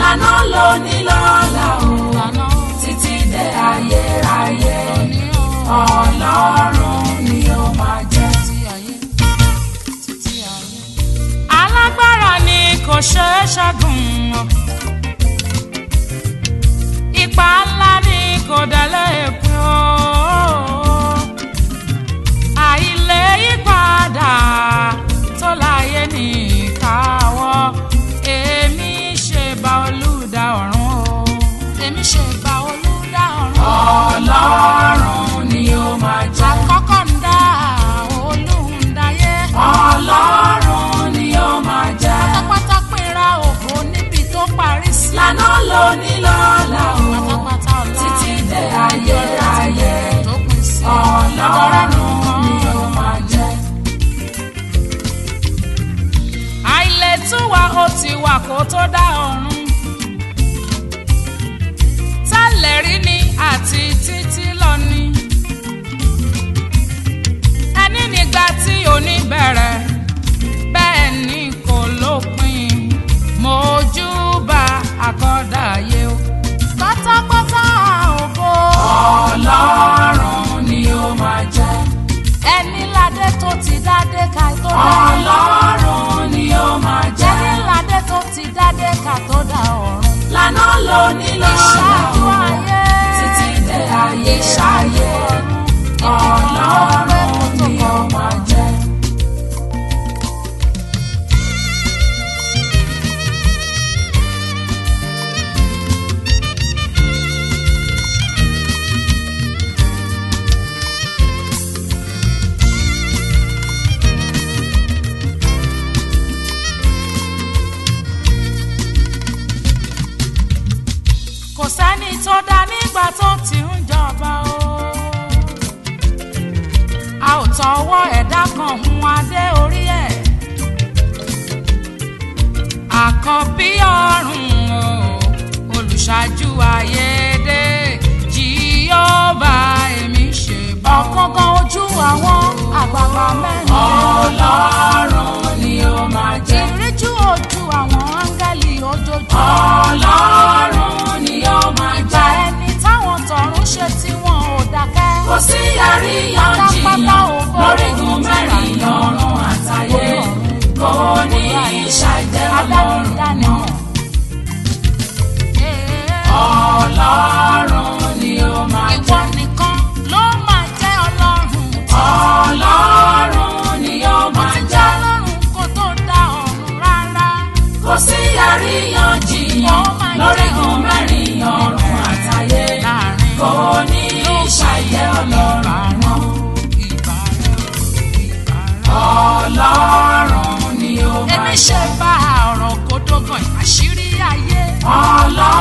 lànà lóní lọ́la o lànà títí dé ayérayé òní o ọlọ́run ni ó máa jẹ́. títí ayé títí ayé. alágbára ni kò ṣeé ṣẹ́gun o ipa ńlá ni kò délé pín o àìlè yípadà tó láyé ní ìkáwọ́ èmi ṣe bá olùdá ọ̀run o èmi ṣe bá olùdá ọ̀run o ọlọ́run ni ó máa jẹ́. àkọ́kọ́ ń dá olùdáyé ọlọ́run ni ó máa jẹ́. pátápátá pínra ògo níbi tó parí sí lànà lóní lọ́la o pátápátá ọ̀la títí dé ayérayé tó pín sí ọlọ́run ni ó máa jẹ́. àìlètúwà ó ti wà kó tó dá ọ̀run tẹ́lẹ̀ rí ni àti títí lọ ni ẹni nígbà tí òní bẹ̀rẹ̀ bẹ́ẹ̀ ni kò lópin mojúbà àkọ́dá ayé o pátápátá ògo ọlọ́run ni ó máa jẹ́. ẹni ládé tó ti dádé ká tó dá ọlọ́run ni ó máa jẹ́. ẹni ládé tó ti dádé ká tó dá ọ̀run. lànà lóní lọ́la ìṣáájú o ayé títí dé ayérayé ọlọ́run ni ó máa jẹ́. kò sẹ́ni tó dá nígbà tó ti ń jọba o. a ò tọwọ́ ẹ̀dá kan hun adé orí ẹ̀. àkọ́bí ọ̀run o olùṣáájú ayédè jíọ́bà èmi ṣe bá. ọ̀kángán ojú àwọn àgbààgbà mẹ́rin. ọlọ́run ni ó máa jẹ́. ìríjú ojú àwọn áńgẹ́lì ojoojúmọ́. ọlọ́run ni ó máa ìgbà jẹ́. ẹni táwọn tọ̀run ṣe tí wọn ò dákẹ́. kò sí àríyànjiyàn lórígun mẹ́rin ọ̀run àtayé kò ní ìṣàjẹ́ ọlọ́run náà. ọlọ́run ni ó máa Ìwọ jẹ́. nìkan ló máa jẹ́ ọlọ́run. ọlọ́run ni ó máa Ti jẹ́ jẹ́. ọlọ́run kó tó dá ọ̀run rárá. kò sí àríyànjiyàn lórígun mẹ́rin ọ̀run àtayé Láàrin kò ní ìṣàjẹ́ ọlọ́run náà. ìgbà rẹ̀ ìgbà rẹ̀. ọlọ́run ni ó máa Èmi jẹ́. ṣe bá ọ̀rọ̀ kó dógàn àṣírí ayé. ọlọ́run